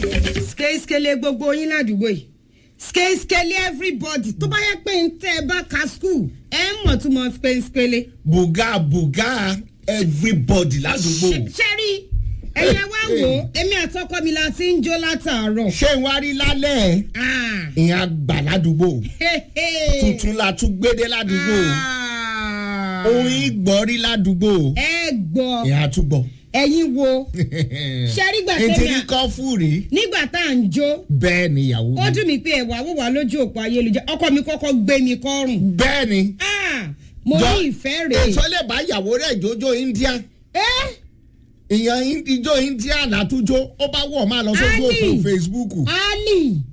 skele gbogbo yín ládùúgbò yìí skele everybody tó bá yẹ pé ń tẹ́ ẹ bá ka school ẹ ń mọ̀ tó mọ̀ skele. bùgá bùgá everybody ládùúgbò. ṣẹ́rí ẹ̀yẹ wá wò ó èmi àtọkọ mi la ti ń jó látàárọ̀. ṣé n wá rí lálẹ́ Ah. ìyẹn àgbà ládùúgbò Hey, hey. tuntun la tún gbédé ládùúgbò Ah. orin ìgbọ́rí ládùúgbò ẹ gbọ́ ìyẹn àtúgbọ̀. ẹ̀yin wo ṣẹ́rí gbà tẹ́mi nítorí à kọ́ fúri nígbà tá à ń jó bẹ́ẹ̀ ni ìyàwó ó mi dùn mí pé ẹ̀wà wò wá lójú òpó ayélujára ọkọ mi kọ́kọ́ gbé mi kọ́rùn. bẹ́ẹ̀ ni Ah, mo Jọ- ní ìfẹ́ rèé. èso lè bá ìyàwó rẹ̀ jójó india ẹ́ ìyẹn ijó india látújó ó bá wọ̀ máa lọ sójú Ali. òfin facebook ali